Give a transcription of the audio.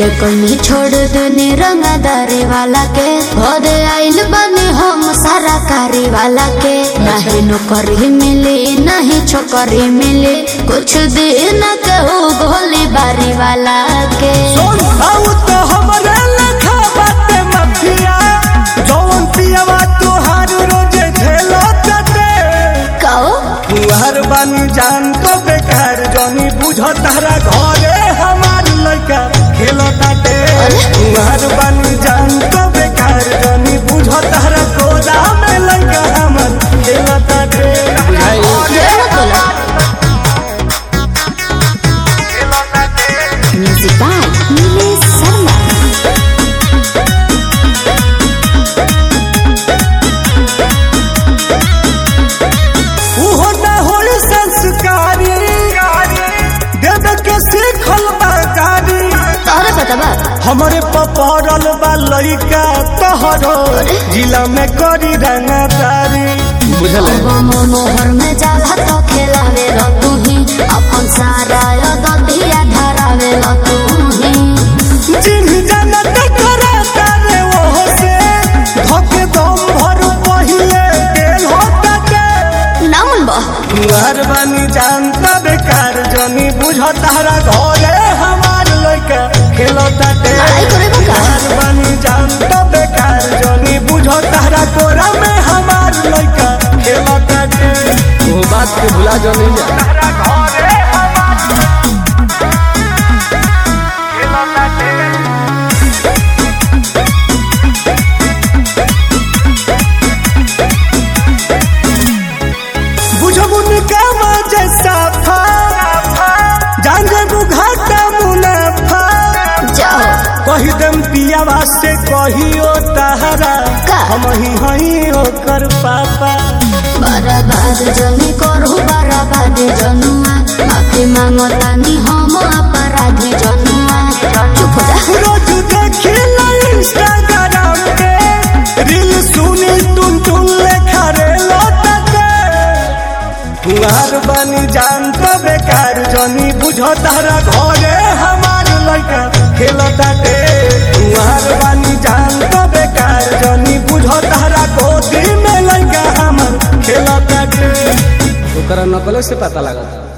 के कमी छोड़ देने रंगदारी वाला के घरे आइल बने हम सारा कारी वाला के नहीं नौकरी मिली नहीं छोकरी मिली कुछ दिन कहू गोली बारी वाला के सोन आउ तो हमरे लखा बाटे मफिया जौन पियवा तोहार रोजे झेलो तटे कहो तुहार बानी जान तो बेकार जनी बुझ तारा घरे हमार लड़का खेलो ताटे तुहार बानी जान तो बेकार जनी बुझ तारा कोदा में लड़का हमार खेलो ताटे म्यूजिक बाय नीलेश शर्मा उहो ना होई संस्कारी देव के सीखल बाकारी तोहरे पता बा हमरे पपड़ल बा लइका तोहरो जिला में करी रंगदारी बुझल मोहर में जाला तो खेलावे लो तू ही अपन सारा ददिया धरावे लो तू ही चिन्ह जनत करा तारे ओहो से धके दम भर पहिले गेल होता के नामुन बा तुहार बानी जानता बेकार जनी बुझ तारा घरे हमार लइका खेलता ते लड़ाई करे बा का? तुहार बानी जानता बेकार जनी बुझ तारा कोरा में हमार लइका खेलता ते वो बात के भुला जो नहीं जा तारा घरे हमार खेलता ते बुझबुन कामा जैसा फा जान जेबू घाटा मुनाफा जाओ कही देम पियावा से कहियो तहरा का? हम ही हई ओकर पापा बर्बाद जनी करू बर्बाद जनुआ माफी मांगो तानी हम अपराधी जनुआ चुप हो जा रोज देखी इंस्टाग्राम पे रील सुनी टुन टुन लेखा रे लौटते तुहार बनी जान तो बेकार जनी बुझो तारा घरे हमार लड़का खेलता ते तुहार बनी जान तो बेकार जनी बुझो तारा गोदी में लड़का हमार खेलता ते ओकरा नकले से पता लगा